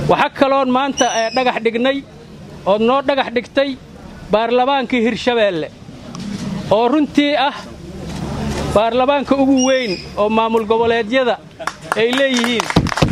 waxaa kaloon maanta dhagax dhignay ood noo dhagax dhigtay baarlamaankii hirshabeelle oo runtii ah baarlamaanka ugu weyn oo maamul goboleedyada ay leeyihiin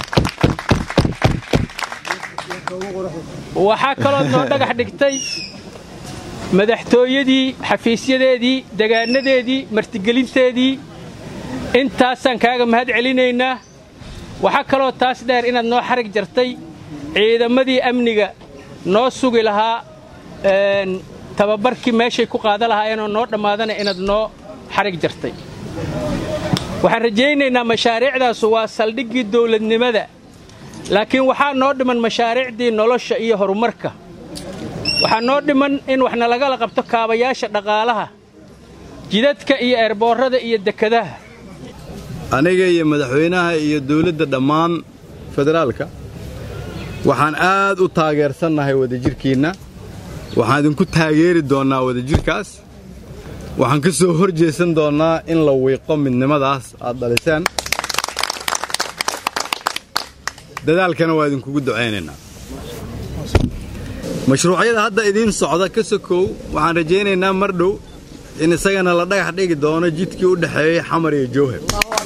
waxaa kalood noo dhagax dhigtay madaxtooyadii xafiisyadeedii degaanadeedii martigelinteedii intaasaan kaaga mahad celinaynaa waxaa kaloo taas dheer inaad noo xarig jartay ciidamadii amniga noo sugi lahaa tababarkii meeshay ku qaada lahaayeenoo noo dhammaadana inaad noo xarig jartay waxaan rajaynaynaa mashaariicdaasu waa saldhiggii dawladnimada laakiin waxaa noo dhiman mashaariicdii nolosha iyo horumarka waxaa noo dhiman in wax nalagala qabto kaabayaasha dhaqaalaha jidadka iyo eerboorrada iyo dekadaha aniga iyo madaxweynaha iyo dawladda dhammaan federaalka waxaan aad u taageersannahay wadajirhkiinna waxaan idinku taageeri doonnaa wadajirhkaas waxaan ka soo hor jeesan doonnaa in la wiiqo midnimadaas aad dhaliseen dadaalkana waa idinkugu ducaynaynaa mashruucyada hadda idiin socda ka sokow waxaan rajaynaynaa mar dhow in isagana la dhagax dhigi doono jidkii u dhexeeyey xamar iyo jowhar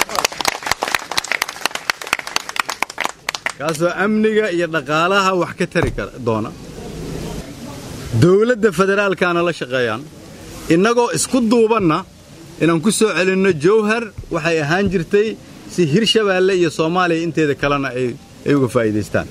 kaasoo amniga iyo dhaqaalaha wax ka tari doona dawladda federaalkaana la shaqeeyaan innagoo isku duubanna inaan ku soo celinno jowhar waxay ahaan jirtay si hirshabeelle iyo soomaaliya inteeda kalena ay uga faa'iidaystaan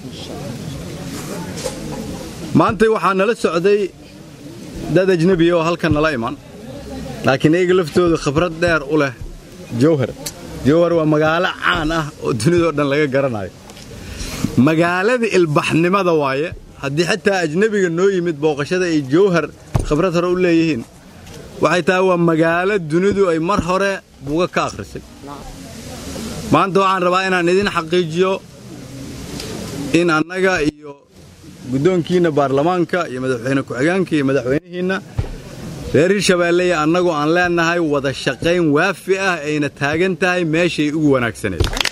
maantay waxaa nala socday dad ajnebiya oo halkan nala iman laakiin iyaga laftoodu khibrad dheer u leh jowhar jowhar waa magaalo caan ah oo dunidao dhan laga garanayo magaalada ilbaxnimada waaye haddii xitaa ajnebiga noo yimid booqashada ay jowhar khibrad hore u leeyihiin waxay tahay waa magaalo dunidu ay mar hore buga ka akhrisay maanta waxaan rabaa inaan idin xaqiijiyo in annaga iyo guddoonkiinna baarlamaanka iyo madaxweyne ku-xigeenka iyo madaxweynihiinna reer hirshabeelle iyo annagu aan leennahay wada shaqayn waafi ah ayna taagan tahay meeshay ugu wanaagsaneed